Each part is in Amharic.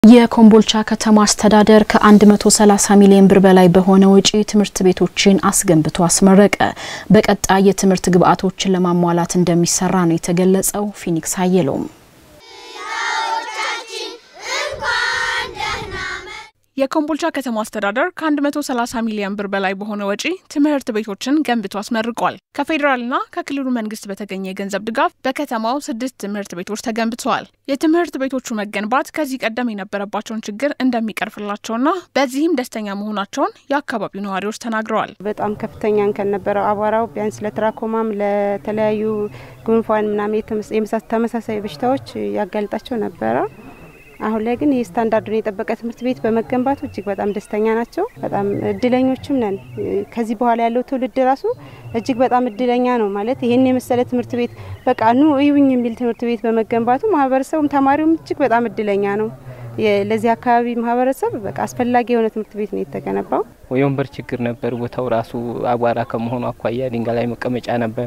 የኮምቦልቻ ከተማ አስተዳደር ከ130 ሚሊዮን ብር በላይ በሆነ ወጪ ትምህርት ቤቶችን አስገንብቶ አስመረቀ። በቀጣይ የትምህርት ግብዓቶችን ለማሟላት እንደሚሰራ ነው የተገለጸው። ፊኒክስ አየለውም የኮምቦልቻ ከተማ አስተዳደር ከ130 ሚሊዮን ብር በላይ በሆነ ወጪ ትምህርት ቤቶችን ገንብቶ አስመርቋል። ከፌዴራልና ከክልሉ መንግስት በተገኘ የገንዘብ ድጋፍ በከተማው ስድስት ትምህርት ቤቶች ተገንብተዋል። የትምህርት ቤቶቹ መገንባት ከዚህ ቀደም የነበረባቸውን ችግር እንደሚቀርፍላቸውና በዚህም ደስተኛ መሆናቸውን የአካባቢው ነዋሪዎች ተናግረዋል። በጣም ከፍተኛ እንከን ነበረው አቧራው ቢያንስ ለትራኮማም ለተለያዩ ጉንፋን ምናምን የመሳሰሉ ተመሳሳይ በሽታዎች ያጋልጣቸው ነበረ። አሁን ላይ ግን ይህ ስታንዳርዱን የጠበቀ ትምህርት ቤት በመገንባቱ እጅግ በጣም ደስተኛ ናቸው። በጣም እድለኞችም ነን። ከዚህ በኋላ ያለው ትውልድ ራሱ እጅግ በጣም እድለኛ ነው ማለት ይህን የመሰለ ትምህርት ቤት በቃ ኑ እዩኝ የሚል ትምህርት ቤት በመገንባቱ ማህበረሰቡም ተማሪውም እጅግ በጣም እድለኛ ነው። ለዚህ አካባቢ ማህበረሰብ በቃ አስፈላጊ የሆነ ትምህርት ቤት ነው የተገነባው። የወንበር ችግር ነበር። ቦታው ራሱ አቧራ ከመሆኑ አኳያ ድንጋይ ላይ መቀመጫ ነበር።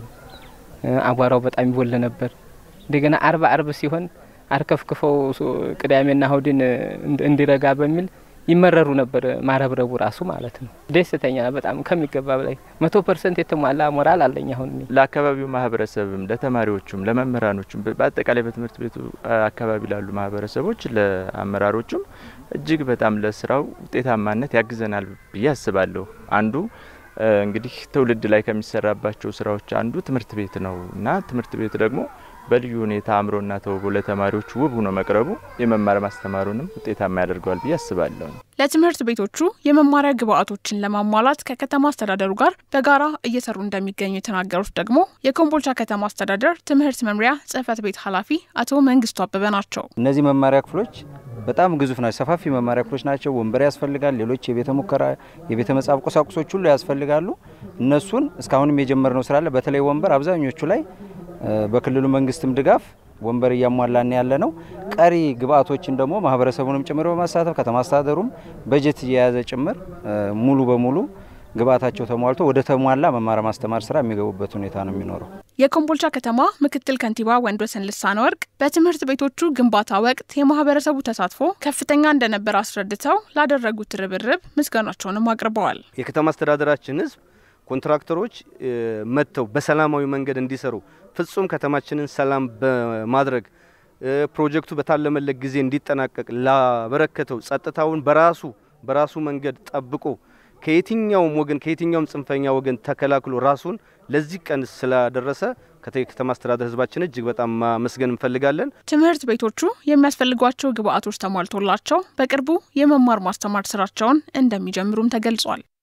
አቧራው በጣም ይወል ነበር። እንደገና አርብ አርብ ሲሆን አርከፍክፈው ቅዳሜና እሁድን እንዲረጋ በሚል ይመረሩ ነበር። ማረብረቡ ራሱ ማለት ነው። ደስተኛ በጣም ከሚገባ በላይ መቶ ፐርሰንት የተሟላ ሞራል አለኝ። አሁን ለአካባቢው ማህበረሰብም፣ ለተማሪዎቹም፣ ለመምህራኖችም በአጠቃላይ በትምህርት ቤቱ አካባቢ ላሉ ማህበረሰቦች፣ ለአመራሮቹም እጅግ በጣም ለስራው ውጤታማነት ያግዘናል ብዬ አስባለሁ። አንዱ እንግዲህ ትውልድ ላይ ከሚሰራባቸው ስራዎች አንዱ ትምህርት ቤት ነው እና ትምህርት ቤት ደግሞ በልዩ ሁኔታ አምሮና ተውቦ ለተማሪዎች ውብ ሆኖ መቅረቡ የመማር ማስተማሩንም ውጤታማ ያደርገዋል ብዬ አስባለሁ። ለትምህርት ቤቶቹ የመማሪያ ግብዓቶችን ለማሟላት ከከተማ አስተዳደሩ ጋር በጋራ እየሰሩ እንደሚገኙ የተናገሩት ደግሞ የኮምቦልቻ ከተማ አስተዳደር ትምህርት መምሪያ ጽሕፈት ቤት ኃላፊ አቶ መንግስቱ አበበ ናቸው። እነዚህ መማሪያ ክፍሎች በጣም ግዙፍ ናቸው። ሰፋፊ መማሪያ ክፍሎች ናቸው። ወንበር ያስፈልጋል። ሌሎች የቤተ ሙከራ የቤተ መጻፍ ቁሳቁሶች ሁሉ ያስፈልጋሉ። እነሱን እስካሁንም የጀመርነው ስላለ በተለይ ወንበር አብዛኞቹ ላይ በክልሉ መንግስትም ድጋፍ ወንበር እያሟላን ያለ ነው። ቀሪ ግብአቶችን ደግሞ ማህበረሰቡንም ጭምር በማሳተፍ ከተማ አስተዳደሩም በጀት እየያዘ ጭምር ሙሉ በሙሉ ግብአታቸው ተሟልቶ ወደ ተሟላ መማር ማስተማር ስራ የሚገቡበት ሁኔታ ነው የሚኖረው። የኮምቦልቻ ከተማ ምክትል ከንቲባ ወንድወሰን ልሳነ ወርቅ በትምህርት ቤቶቹ ግንባታ ወቅት የማህበረሰቡ ተሳትፎ ከፍተኛ እንደነበር አስረድተው ላደረጉት ርብርብ ምስጋናቸውንም አቅርበዋል። የከተማ አስተዳደራችን ህዝብ ኮንትራክተሮች መጥተው በሰላማዊ መንገድ እንዲሰሩ ፍጹም ከተማችንን ሰላም በማድረግ ፕሮጀክቱ በታለመለት ጊዜ እንዲጠናቀቅ ላበረከተው ጸጥታውን በራሱ በራሱ መንገድ ጠብቆ ከየትኛውም ወገን ከየትኛውም ጽንፈኛ ወገን ተከላክሎ ራሱን ለዚህ ቀን ስላደረሰ ከተማ አስተዳደር ህዝባችን እጅግ በጣም ማመስገን እንፈልጋለን። ትምህርት ቤቶቹ የሚያስፈልጓቸው ግብዓቶች ተሟልቶላቸው በቅርቡ የመማር ማስተማር ስራቸውን እንደሚጀምሩም ተገልጿል።